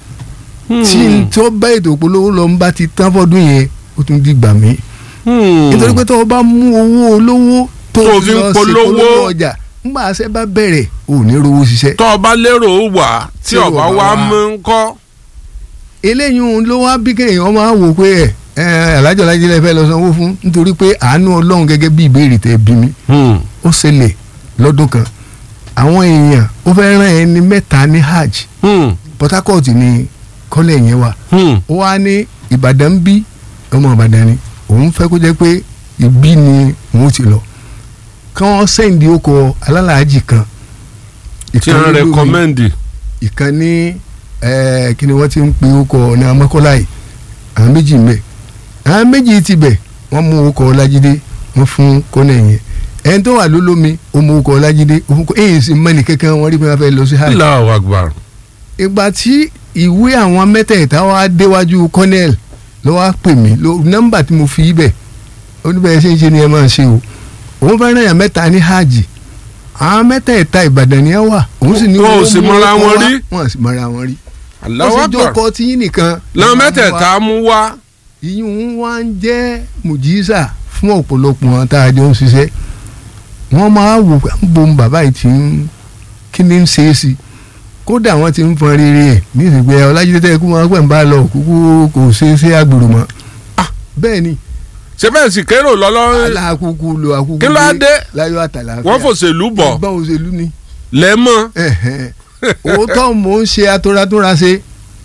Speaker 3: tí n tó bá ètò ìpolówó lọ ń bá ti tán fọdún yẹn ó tún di gbà mí. nítorí pé tó o bá mú owó olówó tó
Speaker 1: Tó
Speaker 3: o
Speaker 1: fi
Speaker 3: fi
Speaker 1: ń
Speaker 3: lọ sí
Speaker 1: polówó.
Speaker 3: polówó ọjà ńgbà àṣẹ bá bẹ̀rẹ̀ ò ní rówó ṣiṣẹ́.
Speaker 1: tọ́ ọ bá lérò ó wà tí
Speaker 3: Tí ò
Speaker 1: ọba
Speaker 3: bá
Speaker 1: wa
Speaker 3: wá.
Speaker 1: mú ń kọ́.
Speaker 3: eléyìí òun ló wá bí kéèyàn máa wò pé ẹ ẹ alájọ alájílẹ̀ fẹ́ lọ sanwó fún nítorí pé àánú ọlọ́run gẹ́gẹ́ bí ìbéèrè tẹ bí mi ó ṣẹlẹ̀ lọ́dún kan àwọn èèyàn ó fẹ́ rán ẹni mẹ́ta ní hajj Port Harcourt ni kọ́lẹ̀ yẹn wà ó wá ní Ìbàdàn ń bí ọmọ Ìbàdàn ni òun fẹ́ kó jẹ́ pé ìbí ni òun ti lọ kí wọ́n sẹ́ǹdì ọkọ̀ alálàájì kan
Speaker 1: tí
Speaker 3: ìkan
Speaker 1: wọ́n
Speaker 3: ní Lómi,
Speaker 1: rẹkọmẹ́ndì.
Speaker 3: ìkan ní ẹ, kí ni wọ́n ti ń pe ọkọ̀ ọ̀nà Mọ́kọ́lá yìí àwọn méjì ń bẹ àwọn méjì ti bẹ̀ wọ́n mú ọkọ̀ Ọlájídé wọ́n fún kọ́nẹ̀ yẹn ẹni tó wà lólómi ó mú ọkọ̀ Ọlájídé ó fún kọ́ èyí sì mẹ́ni kankan wọ́n rí pé wọ́n fẹ́ lọ sí hajj
Speaker 1: Allahu Akbar.
Speaker 3: ìgbà tí ìwé àwọn mẹ́tẹ̀ẹ̀ta wá déwájú kọ́nẹ́ẹ̀l ló wá pè mí ló nọ́mbà tí mo fi í bẹ̀ ó ní bẹ́ẹ̀ ṣe ń ṣe ni ẹ máa ṣe o òun fẹ́ ràn yàn mẹ́ta ní hajj àwọn mẹ́tẹ̀ẹ̀ta Ìbàdàn ni ẹ wà òun sì ní
Speaker 1: Wọn ò
Speaker 3: owó
Speaker 1: sì
Speaker 3: mú
Speaker 1: mọ́ra
Speaker 3: ọkọ̀
Speaker 1: wọn
Speaker 3: wá.
Speaker 1: rí.
Speaker 3: wọn ò sì mọ́ra wọn rí
Speaker 1: Allahu
Speaker 3: wọ́n sì
Speaker 1: Akbar.
Speaker 3: jókòó tí yín nìkan
Speaker 1: làwọn mẹ́tẹ̀ẹ̀ta mú wá.
Speaker 3: ìyún wa ń jẹ́ mùjísà fún ọ̀pọ̀lọpọ̀ wọn tá a jọ ń ṣiṣẹ́ wọ́n máa wò pé ń bo bàbá yìí ti ń kí ni ń ṣe é sí kódà wọ́n ti ń fọn rere ẹ̀ ní ìsìnkú ọlájídé tẹ́ kú wọn pẹ̀ ń bá lọ kúkú kò ṣe é ṣe àgbèrò mọ́
Speaker 1: Ah.
Speaker 3: bẹ́ẹ̀ ni
Speaker 1: ṣé bẹ́ẹ̀ sì kérò lọ́lọ́
Speaker 3: aláàkúkú lo àkúkú
Speaker 1: Kí ló á dé?
Speaker 3: láyọ̀ àtàlàfíà
Speaker 1: wọ́n fòṣèlú bọ̀
Speaker 3: ẹgbọ́n òṣèlú ni
Speaker 1: lẹ́mọ́.
Speaker 3: ẹ̀hẹ̀n. òótọ́ mò ń ṣe atúratúra ṣe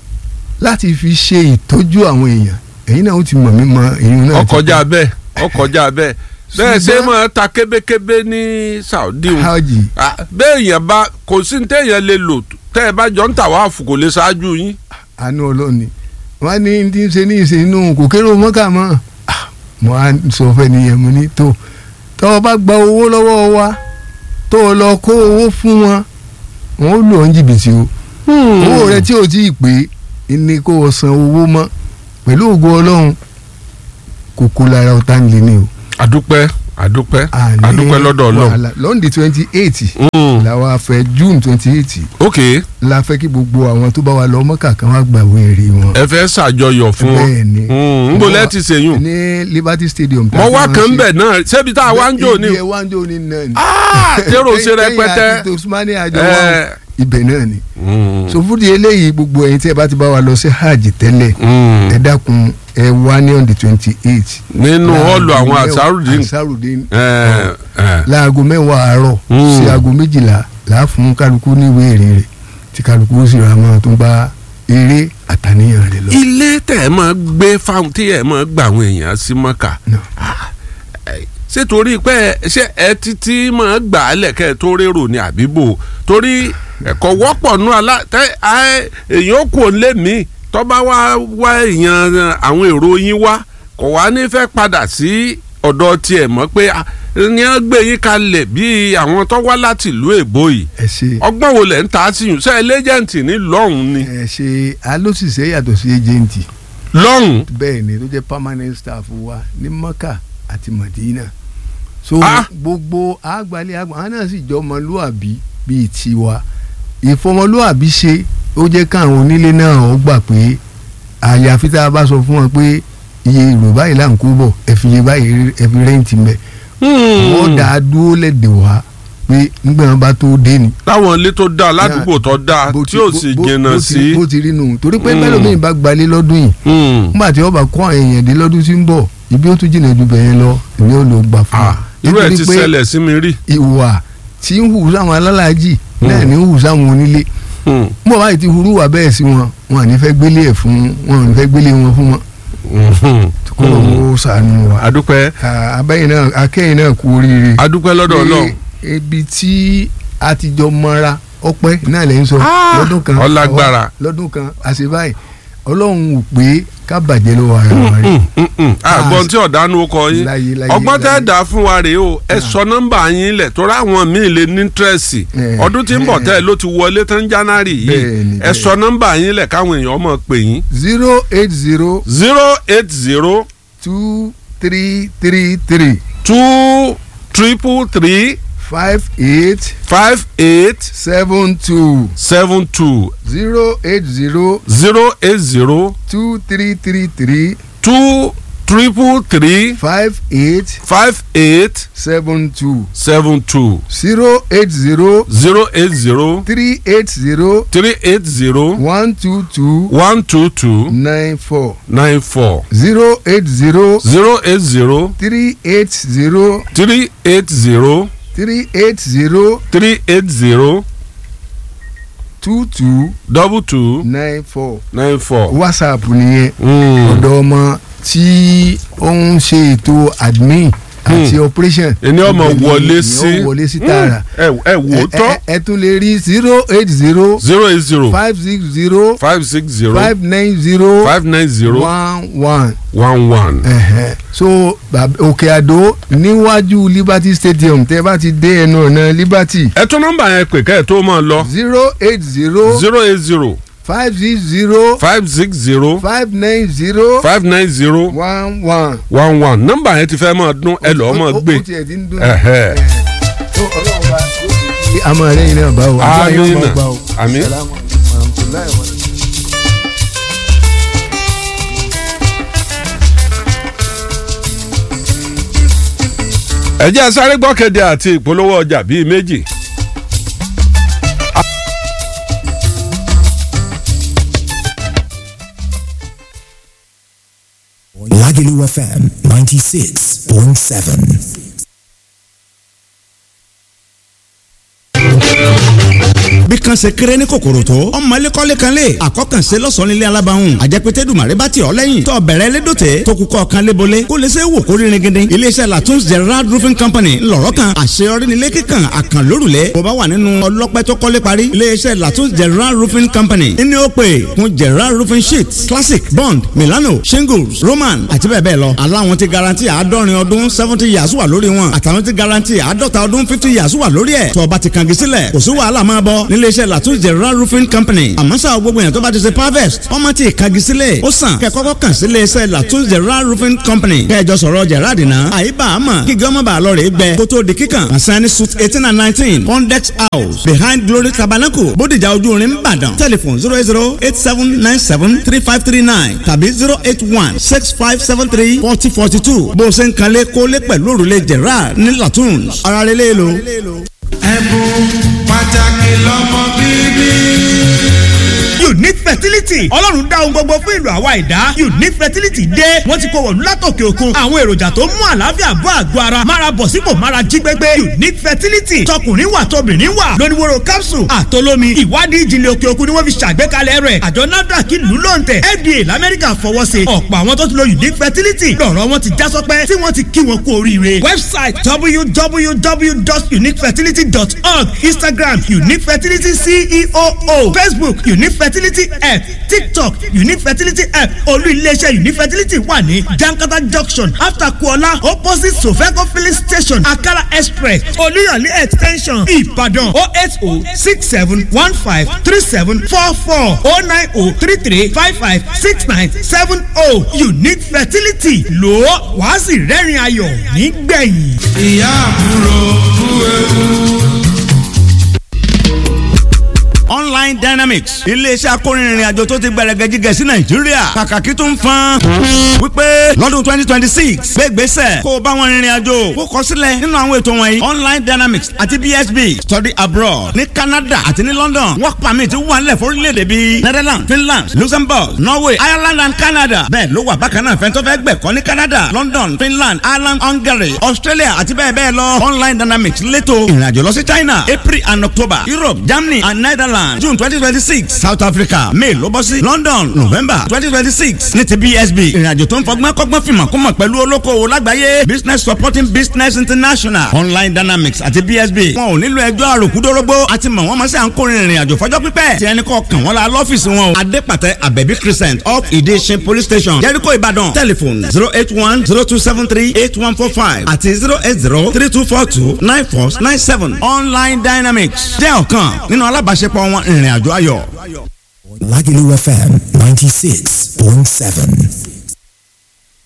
Speaker 3: láti fi ṣe ìtọ́jú àwọn èèyàn ẹ̀yin náà ó ti mọ̀ mí mọ èyí náà ti
Speaker 1: ọkọjá bẹ́ẹ̀ ọkọjá bẹ́ẹ̀ bẹ́ẹ̀ ṣe
Speaker 3: Ṣùgbọ́n-
Speaker 1: máa ta kébékébé ní Saudi o.
Speaker 3: hajj
Speaker 1: Ah, bẹ́ẹ̀ yẹn bá kò sí ní téèyàn lè lò tẹ́ ẹ bá jọ ń tà wá fún kò lè ṣáájú yín.
Speaker 3: àánú ọlọ́ọ̀ni wọ́n ní tí ń ṣe ní ìṣinú kò kéré mọ́kà mọ́ Ah, mo á sọ fẹ́ nìyẹn mo ní tó tọ́ ọ bá gba owó lọ́wọ́ wa tó o lọ kó owó fún wọn wọn ó lò ọ́ ní jìbìtì o owó rẹ tí o ti pè é ní kó o san owó mọ́ pẹ̀lú ògo ọlọ́run kókó lára ọ̀tá ń lé ní o.
Speaker 1: àdúpẹ́ àdúpẹ́
Speaker 3: Àní
Speaker 1: àdúpẹ́ lọ́dọ̀ Ọlọ́run.
Speaker 3: wàhálà. lọ́ndì twenty eight
Speaker 1: Mm,
Speaker 3: làwọn afẹ́ june twenty eight
Speaker 1: ok
Speaker 3: la fẹ́ kí gbogbo àwọn tó bá wà lọ mọ́kà kan wá gbàwé èrè wọn.
Speaker 1: ẹ fẹ́ ṣàjọyọ̀ fún wọn.
Speaker 3: bẹ́ẹ̀ ni
Speaker 1: Mm, ń bò lẹ́ẹ̀tì sèyún.
Speaker 3: ní liberty stadium.
Speaker 1: mo wá kàn ń bẹ̀ náà ṣébi tá a wá ń jò ní.
Speaker 3: ibi ẹ wá ń jò ní náà ni.
Speaker 1: Ah, tèrò ṣe
Speaker 3: Kẹ́yìn àti
Speaker 1: rẹpẹtẹ.
Speaker 3: tosmani àjọ wa
Speaker 1: Ẹ,
Speaker 3: ibẹ̀ náà ni.
Speaker 1: mm,
Speaker 3: so fúdi eléyìí gbogbo ẹ̀yin tí ẹ bá ti bá wa lọ sí hajj tẹ́lẹ̀
Speaker 1: mm.
Speaker 3: ẹ dákun ẹ wá ní on the twenty eight.
Speaker 1: nínú họ́ọ̀lù àwọn àṣàrùdín.
Speaker 3: àṣàrùdín
Speaker 1: ẹ, ẹ.
Speaker 3: láago mẹ́wàá àárọ̀
Speaker 1: Mm.
Speaker 3: sí aago méjìlá là á fún kálukú níwèé èrè rẹ̀ tí kálukú ó sì ra máa tún bá eré àtàníyàn rẹ̀ lọ.
Speaker 1: ilé tẹ̀ ẹ́ máa gbé fáwọn tí ẹ̀ máa gbà àwọn èèyàn sí mọ́kà.
Speaker 3: No.
Speaker 1: Ah, ẹ, ṣé torí pé ẹ- ṣé ẹ títí máa gbà á lẹ̀kẹ́ tó rérò ní àbíbò torí ẹ̀kọ́ wọ́pọ̀ nú alá tẹ ẹ, èèyàn kò lé mi tọ́ba wá wá èèyàn àwọn èrò yín wá kò wá ní fẹ́ padà sí ọ̀dọ̀ tiẹ̀ mọ̀ pé ah, ní wọ́n gbé yín kalẹ̀ bí àwọn tó wá láti ìlú èbó yìí
Speaker 3: ẹ ṣe
Speaker 1: ọgbọ́n wo lẹ̀ ń ta sí yùn sẹ́ẹ̀ lẹ́jẹ̀ǹtì ní lọ́hùn ni
Speaker 3: ẹ ṣe alóṣìṣẹ́ yàtọ̀ sí ejenti
Speaker 1: lọ́hùn
Speaker 3: bẹ́ẹ̀ ni tó jẹ́ permanent staff wa ní maka àti madina so
Speaker 1: Ah.
Speaker 3: gbogbo àgbálẹ̀ àgbà àwọn náà sì jọ ọmọlúàbí bíi tiwa ìfọmọlúàbí ṣe ó jẹ́ káwọn onílé náà ó gbà pé àyàfi tá a bá sọ fún wọn pé iye èrò báyìí là ń kó bọ̀ ẹ fi iye báyìí ẹ fi rẹ́ǹtì mẹ́ wọ́n dà á dúró lẹ́dẹ̀ wá pé nígbà wọn bá tó dé ni
Speaker 1: láwọn ilé tó dáa ládùúgbò tó dáa
Speaker 3: bó
Speaker 1: tí ò sì
Speaker 3: bó-
Speaker 1: jìnnà
Speaker 3: bó ti-
Speaker 1: sí.
Speaker 3: bó ti rí nù torí pé
Speaker 1: Mm.
Speaker 3: bẹ́ẹ̀ lómi bá gbalé lọ́dún yìí
Speaker 1: Hmm.
Speaker 3: nígbà tí wọ́n bá kó àwọn èèyàn dé lọ́dún tí ń bọ̀ ibi ó tún jìnnà ju bẹ̀yẹn lọ èmi ò lọ gbà fún
Speaker 1: Ah, irú ẹ̀ ti
Speaker 3: Nítorí pé
Speaker 1: ṣẹlẹ̀ sí mi rí.
Speaker 3: ìwà tí ń hù sáwọn alálàájì náà ní ń hù sáwọn onílé
Speaker 1: Hmm.
Speaker 3: bó báyìí ti hurú wà bẹ́ẹ̀ sí wọn wọn à ní fẹ́ gbélé ẹ̀ fún wọn à ní fẹ́ gbélé wọn fún wọn
Speaker 1: Mhm.
Speaker 3: kó ló ń sànù wa
Speaker 1: adúpẹ́
Speaker 3: Ah, abẹ́yìn náà akẹ́yìn náà kú oríire
Speaker 1: adúpẹ́ lọ́dọ̀ Ọlọ́run.
Speaker 3: Pé ibi tí a ti jọ mọ́ra ọpẹ́ náà lè ń sọ
Speaker 1: Ah,
Speaker 3: lọ́dún kan
Speaker 1: ọlágbára.
Speaker 3: lọ́dún kan àṣebáyé ọlọ́run ò pé ká bàjẹ́ lọ́wọ́ ara wa rí
Speaker 1: Hmm, hmm, hmm. àgbọn tí ọ̀dánù kọ yín
Speaker 3: Láyé, láyé,
Speaker 1: ọgbọ́n tẹ́
Speaker 3: láyé.
Speaker 1: dà fún wa rèé o ẹ sọ nọ́mbà yín lẹ̀ tó ráwọn míì lè ní tírẹ̀sì
Speaker 3: Eh,
Speaker 1: ọdún tí ń bọ̀
Speaker 3: eh.
Speaker 1: tẹ́ ẹ ló ti wọlé tán jánárì yìí
Speaker 3: Bẹ́ẹ̀ni,
Speaker 1: ẹ sọ nọ́mbà yín lẹ̀ káwọn èèyàn mọ̀ pè yín
Speaker 3: zero eight zero
Speaker 1: zero eight zero
Speaker 3: two three three three
Speaker 1: two triple three
Speaker 3: five eight
Speaker 1: five eight
Speaker 3: seven two
Speaker 1: seven two
Speaker 3: zero eight zero
Speaker 1: zero eight zero
Speaker 3: two three three three
Speaker 1: two triple three
Speaker 3: five eight
Speaker 1: five eight
Speaker 3: seven two
Speaker 1: seven two
Speaker 3: zero eight zero
Speaker 1: zero eight zero
Speaker 3: three eight zero
Speaker 1: three eight zero
Speaker 3: one two two
Speaker 1: one two two
Speaker 3: nine four
Speaker 1: nine four
Speaker 3: zero eight zero
Speaker 1: zero eight zero
Speaker 3: three eight zero
Speaker 1: three eight zero
Speaker 3: three eight zero
Speaker 1: three eight zero
Speaker 3: two two
Speaker 1: double two
Speaker 3: nine four
Speaker 1: nine four.
Speaker 3: whatsapp nìyẹn
Speaker 1: Mm.
Speaker 3: ọ̀dọ̀ ọmọ tí ó ń ṣe ètò admin àti operation.
Speaker 1: ẹni ọmọ
Speaker 3: Ibẹ̀ ni
Speaker 1: wọlé
Speaker 3: èèyàn
Speaker 1: sí
Speaker 3: wọlé sí tààrà.
Speaker 1: ẹ ẹ wò ó
Speaker 3: Ẹ-
Speaker 1: tọ́
Speaker 3: ẹ- ẹ tún lè rí zero eight zero
Speaker 1: zero eight zero
Speaker 3: five six zero
Speaker 1: five six zero
Speaker 3: five nine zero
Speaker 1: five nine zero
Speaker 3: one one.
Speaker 1: one one.
Speaker 3: Ẹ̀hẹ̀. so bàb- òkè àdó níwájú liberty stadium tẹ́ bá ti dé ẹnu ọ̀nà liberty
Speaker 1: ẹ tún nọ́mbà yẹn pè kẹ́ ẹ tó máa lọ
Speaker 3: zero eight zero
Speaker 1: zero eight zero
Speaker 3: five six zero
Speaker 1: five six zero
Speaker 3: five nine zero
Speaker 1: five nine zero
Speaker 3: one one.
Speaker 1: one one nọ́mbà yẹn ti fẹ́ máa dún ẹ lọ́ọ́ máa
Speaker 3: Ó- ó-
Speaker 1: gbé
Speaker 3: ó tiẹ̀ ti ń dún.
Speaker 1: Ẹ̀hẹ̀.
Speaker 3: tó ọlọ́run bá kí a máa rẹ́yìn náà bá o àdúrà yóò máa
Speaker 1: Àmín.
Speaker 3: gbà o.
Speaker 1: Àmín.
Speaker 3: Salamu alaykum wa rahmatulahi wa barakatuh.
Speaker 1: ẹ jẹ́ sáré gbọ́kẹ̀dẹ̀ àti ìpolówó ọjà bíi méjì.
Speaker 4: Lagelu FM 96.7.
Speaker 5: bí kan ṣe kéré ní kòkòrò tó ọmọ ẹlẹ́kọ́lé kan lè àkọ́kànṣe lọ́sàn-án nílé alábàáhùn àjẹpẹ́tẹ́ dùmàrè bá tiọ̀ lẹ́yìn tó bẹ̀rẹ̀ lédòtẹ́ tó kúkọ́ kan lébolé kó lè ṣe wò kó rírin gidi iléeṣẹ́ latun's gerard roofing company ńlọrọ̀ kan àṣeyọrí nílé kíkan àkànlórùlẹ̀ bó bá wà nínú ọlọ́pẹ́ tó kọ́lé parí iléeṣẹ́ latun's gerard roofing company ní ó pè fún gerard roofing sheets classic bond milano shingles roman àti bẹ́ẹ̀ bẹ́ẹ̀ lọ aláwọn ti garanti àádọ́rin ọdún seventy years wà lórí wọn àtàwọn ti garanti àádọ́ta ọdún fifty years wà lórí ẹ̀ tó bá ti kàngi sílẹ̀ kò sí wàhálà máa bọ̀ níléeṣẹ́ latun's gerard roofing company àmọ́ sáà gbogbo yẹn tó bá ti ṣe harvest ọmọ ti kàngi sílẹ̀ ó sàn kẹ́ kọ́kọ́ kàn sí iléeṣẹ́ latun's gerard roofing company kẹjọ sọ̀rọ̀ gerard náà àyíbá àmọ́ kí gọ́mọ̀ bá lọ rè gbẹ kó tó di kíkàn àsáni suit eighteen and nineteen pondex house behind glory tabernacle bódìjà ojú orin ìbàdàn telephone zero eight zero eight seven nine seven three five three nine tàbí zero eight one six five seven three forty forty two bó o ṣe ń kanlé kólé pẹ̀lú òrùlé gerard ní latun's ara rẹ̀ lé lo.
Speaker 2: ẹ̀bùn pàtàkì lọ́mọ bíbí.
Speaker 6: unique fertility ọlọ́run dá ohun gbogbo fún ìlú àwa ìdá unique fertility dé wọ́n ti kó wọ̀lú látòkè òkun àwọn èròjà tó mú àlàáfíà bọ́ àgọ́ ara mára bọ̀ sípò mára jí gbégbé unique fertility tọkùnrin wà tóbìnrin wà lóníwòrò capsule àtolómi ìwádìí ìjìnlẹ̀ òkè òkun ni wọ́n fi ṣàgbékalẹ̀ rẹ̀ àjọ nafdac ìlú lóǹtẹ̀ fda lamẹ́ríkà fọwọ́ sí ọ̀pọ̀ àwọn tó ti lo unique fertility lọ́rọ̀ wọn ti já sọpẹ́ tí wọ́n ti kí wọn kú oríire website www.uniquefertility.org instagram unique fertility ceo facebook unique fertility fertility app tiktok unique fertility app olú iléeṣẹ́ unique fertility wà ní jankata junction after kuola opposite sofeco filling station akala express olúyọ̀lé extension ìbàdàn o eight o six seven one five three seven four four o nine o three three five five six nine seven o unique fertility lò ó wàá sì rẹ́rìn ayọ̀ nígbẹ̀yìn.
Speaker 2: ìyá àbúrò kú ewu.
Speaker 5: online dynamics iléeṣẹ́ akórinrin àjò tó ti gbẹrẹgẹ jígẹ sí nàìjíríà kàkàkí tó ń fan wípé lọ́dún twenty twenty six gbégbèsè kó o bá wọn rìnrìn àjò kó kọ sílẹ̀ nínú àwọn ètò wọ̀nyí online dynamics àti bsb study abroad ní canada àti ní london work permit wà nílẹ̀ fórílẹ̀-èdè bíi netherlands finland luxembourg norway ireland and canada bẹ́ẹ̀ ló wà bákan náà fẹ́ntọ́ fẹ́ gbẹ̀kọ́ ní canada london finland ireland hungary australia àti bẹ́ẹ̀ bẹ́ẹ̀ lọ online dynamics létò ìrìnàjò lọ sí china april and october europe germany and netherlands Ireland June twenty twenty six South Africa May ló bọ́ sí London November twenty twenty six ní ti BSB ìrìnàjò tó ń fọgbọ́n kọ́gbọ́n fìmọ̀ kó mọ̀ pẹ̀lú olókoòwò lágbàáyé Business Supporting Business International Online Dynamics àti BSB wọn ò nílò ẹjọ́ àròkúdórógbó àti mọ̀ wọ́n mọ̀ sí à ń kórìírin ìrìnàjò fọjọ́ pípẹ́ tí ẹni kọ́ kàn wọ́n la lọ́fíìsì wọn o Adépàtẹ Abẹ́bí Crescent up Ìdíṣin Police Station Jericho Ìbàdàn telephone zero eight one zero two seven three eight one four five àti zero eight zero three two four two nine four nine seven Online Dynamics jẹ́ ọ̀kan nínú alábàáṣepọ̀ wọn ìrìn àjò ayọ̀.
Speaker 4: Lagelu FM 96.7.